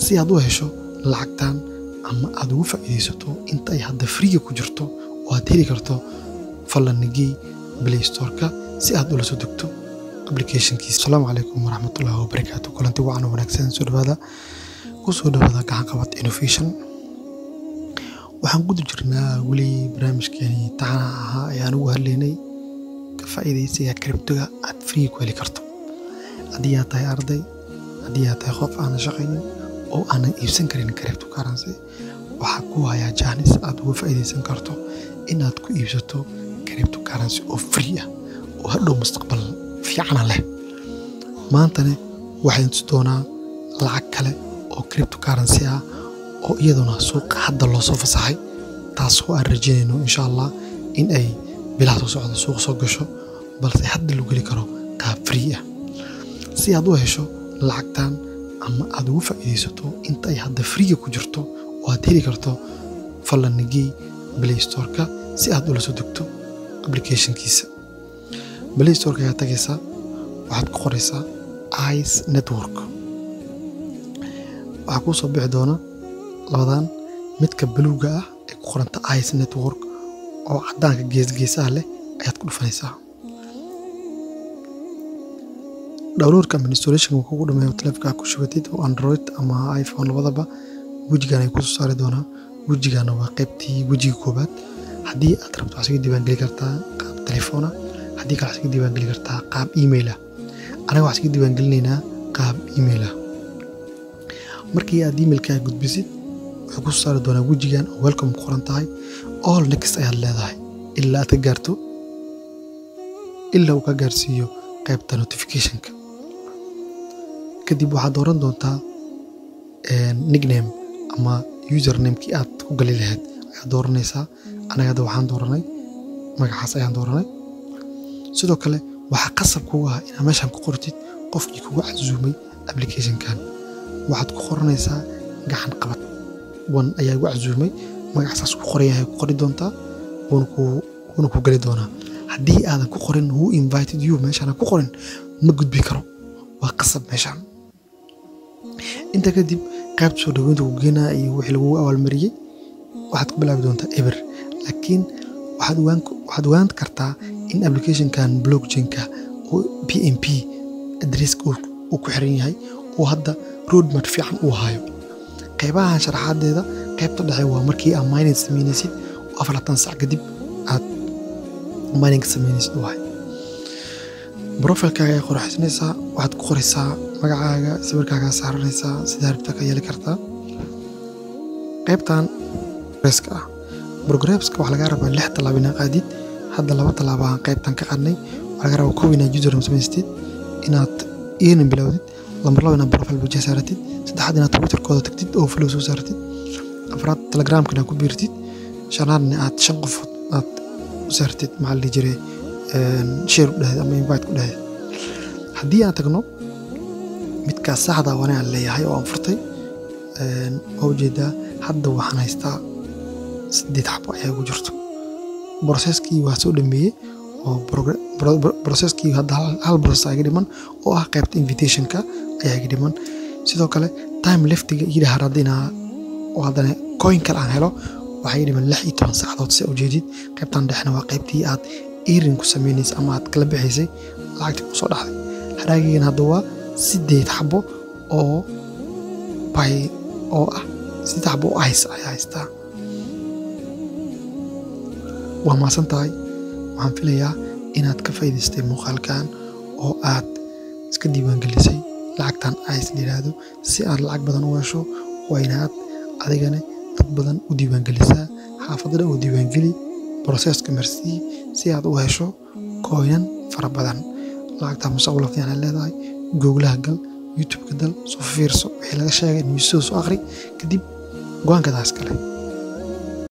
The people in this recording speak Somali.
si aad u hesho lacagtan ama aad ugu faa'iidaysato inta ay hadda friga ku jirto oo aad heli karto fadlan nagey play storeka si aad ula soo degto applicationkiisa asalaamu calaykum waraxmatullaahi wabarakaatu kulanti wacan oo wanaagsan soo dhawaada ku soo dhawaada gacan qabad innovation waxaan guda jirnaa weli barnaamijkeeni taxana ahaa ee aan ugu hadlaynay ka faa'iidaysiga kribtoga aad free ku heli karto haddii aad tahay arday haddii aad tahay qof aanan shaqaynin oo aanan iibsan karin cripto currency waxaa ku hayaa jaanis aad uga faa'iidaysan karto inaad ku iibsato cripto currency oo free ah oo hadhow mustaqbal fiicana leh maantane waxaan tusi doonaa lacag kale oo cripto currency ah oo iyaduna suuqa hadda loo soo fasaxay taasoo aan rajaynayno insha allah in ay bilaha soo socda suuqa soo gasho balse hadda lagu geli karo qaab free ah si aad u hesho lacagtan ama aad ugu faa'iidaysato inta ay hadda friga ku jirto oo aad heli karto fadlan nagey play storeka si aad ula soo degto applicationkiisa play storeka ayaa tagaysaa waxaad ku qoraysaa ice network waxaa kuu soo bixi doona labadan midka baluuga ah ee ku qoranta ice network oo caddaanka geesgeesaha leh ayaad ku dhufanaysaa downloadka administration kugu dhameeyo taleefka ku shubatid oo android ama iphone labadaba wejigan ay kusoo saari doonaa wejigana waa qaybtii wejiga koobaad haddii aad rabto waxaad iska diiwaangeli kartaa qaab telefoona haddii kale waxaad iska diiwaangeli kartaa qaab email ah anaga waxaan iska diiwaangelinaynaa qaab email ah markii aad emailkaa gudbisid wuxuu kusoo saari doonaa wejigan oo welcome ku qoran tahay all next ayaad leedahay ilaa aad ka gaarto ilaa uu ka gaarsiiyo qaybta notificationka kadib waxaad dooran doontaa nickname ama usernamekii aad ku gali lahayd ayaad dooranaysaa anaga hadda waxaan dooranay magacaas ayaan dooranay sidoo kale waxaa qasab kugu ah inaad meeshaan ku qortid qofkii kugu casuumay applicationkan waxaad ku qoranaysaa gacan qabad wan ayaa igu casuumay magacsaas ku qoran yahay ku qori doontaa wuuna ku geli doonaa haddii aadan ku qorin who invited you meeshaan ku qorin ma gudbi karo waa qasab meeshaan inta kadib qaybta soo dhaweynta ku geenaa iyo wixii lagu abaalmariyey waxaad ku bilaabi doontaa eber laakiin waxaad ogaan kartaa in applicationkan blockchainka oo p m p adresska uu ku xiran yahay oo hadda roadmap fiican uu hayo qaybahan sharaxaadeeda qaybta dhexe waa markii aad mining samaynaysid oo afartan sac kadib aad mining samaynaysid wahay profilkaaga ay qoraxsanaysaa waxaad ku qoraysaa magacaaga sawirkaagaa saaranaysaa sidaa rabta ka yeeli kartaa qaybtan progresska ah progresska waxaa lagaa rabaa lix tallaabo inaa qaadid hadda laba tallaabo aan qaybtan ka qaadnay waxaa lagaa rabaa kow inaad username samaystid inaad earning bilowdid lambar laba inaad profile budget saaratid saddexaad inaad twitterkooda tagtid oo flow soo saaratid afraad telegramka inaad ku biirtid shanaadna aad shan qofood aad u saartid maxaa la dhihi jiray share u dhahayd ama invite ku dhahayd haddii aan tagno midkaas saxda waa aan leeyahay oo aan furtay waa ujeedaa hadda waxaan haystaa sideed xabo ayaa igu jirto broseskii waa soo dhameeyey oo broseskii hadda hal broses iga dhiman oo ah qaybta invitationka ayaa iga dhiman sidoo kale time leftiga ii dhahar haddinaa oo haddana coin kale aan helo waxaa ii dhiman lix iyo toban saacadood si ujeedid qaybtan dhexna waa qaybtii aad erin ku samaynaysa ama aad kala bixaysay lacagtii ku soo dhaxday haraagigan hadda waa sideed xabo oo bay oo ah sideed xabo oo ice ayaa haystaa waa maasan tahay waxaan filayaa inaad ka faa'iidaystay muuqaalkan oo aad iska diiwaangelisay lacagtan ice la yidhaahdo si aad lacag badan u hesho waa inaad adigana dad badan u diiwaangelisaa xaafadada u diiwaangeli broseska marsii si aad u hesho kooynan fara badan lacagtaa mustaqbal fiican ay leedahay googlaha gal youtubeka dal soo fiirso wixii laga sheegay niyuusada soo akhri kadib go-aankadaas kale